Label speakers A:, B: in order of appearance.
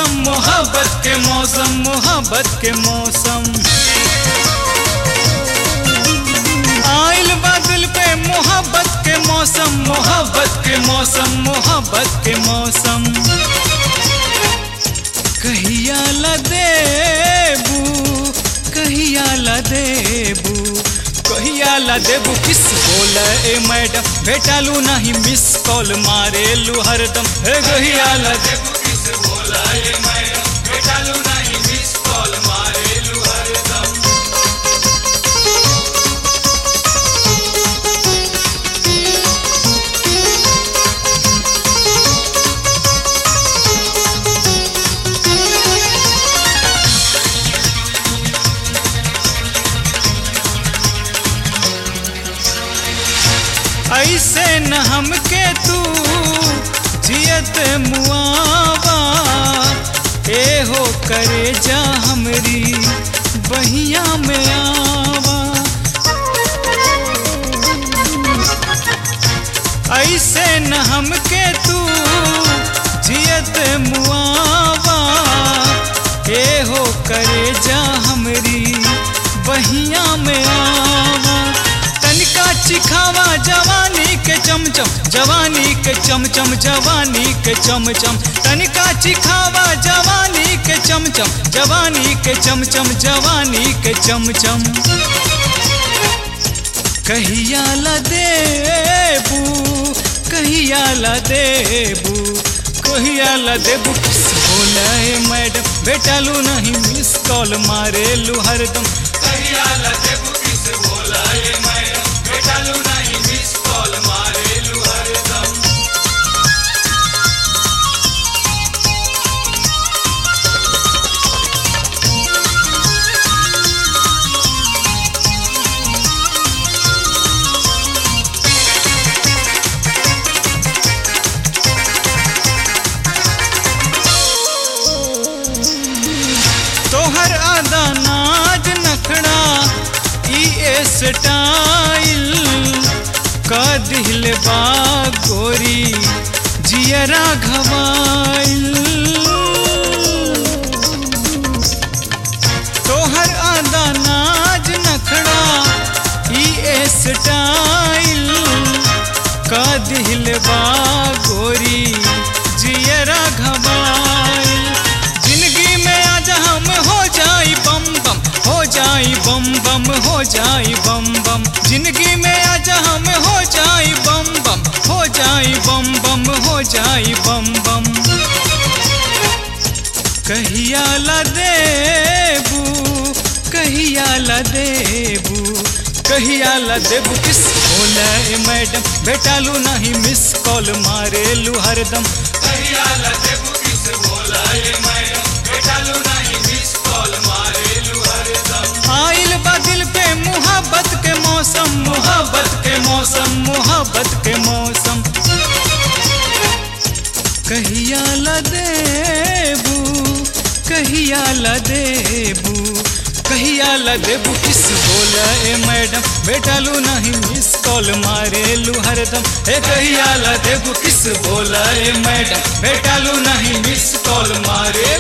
A: मौसम मोहब्बत के मौसम मोहब्बत के मौसम आइल बादल पे मोहब्बत के मौसम मोहब्बत के मौसम मोहब्बत के मौसम कहिया ला देबू कहिया ला देबू कहिया ला देबू किस बोल ए मैडम भेटालू नहीं मिस कॉल मारेलू हरदम हे कहिया ला देबू किस बोल ए मैडम भेटालू नहीं मिस कॉल मारेलू हरदम ऐसे न हमके तू जियत मुआवा ए हो करे जा हमरी बहिया में आवा ऐसे न हमके तू जियत मुआवा ए हो करे जा हमरी बहिया में आवा तनिका चिखावा जवानी के चमचम जवानी के चमचम जवानी के चमचम तनिका चिखावा जवानी के चमचम जवानी के चमचम जवानी के चमचम कहिया ला देबू कहिया ला देबू कहिया ला देबू किस बोला है मैडम बेटालू नहीं मिस कॉल मारेलू हरदम कहिया ला देबू किस बोला है मैडम बेटालू नहीं मिस कॉल मारेलू हरदम तोहर आदा नाज नखड़ा ई स्टाइल का दिल बा गोरी जियरा घवाइल तोहर आदा नाज नखड़ा ई स्टाइल का दिल बा गोरी जियरा घवाइल जिंदगी में आज हम हो जाई बम बम हो जाई बम बम हो जाई बम बम जिंदगी में आज हम हो जाई बम बम हो जाई बम बम हो जाई बम बम कहिया ला देबू कहिया ला देबू कहिया ला देबू किस बोला ए मैडम बेटालू नहीं मिस कॉल मारेलू हरदम कहिया ला देबू किस बोला ए मैडम बेटालू नहीं मिस कॉल मारेलू हरदम आइल बा दिल पे मोहब्बत के मौसम मोहब्बत के मौसम मोहब्बत के मौसम कहिया ला देबू कहिया ला देबू कहिया ला देबू किस बोला ए मैडम बेटालू नहीं मिस कॉल मारेलू हरदम ए कहिया ला देबू किस बोला ए मैडम बेटालू नहीं मिस कॉल मारे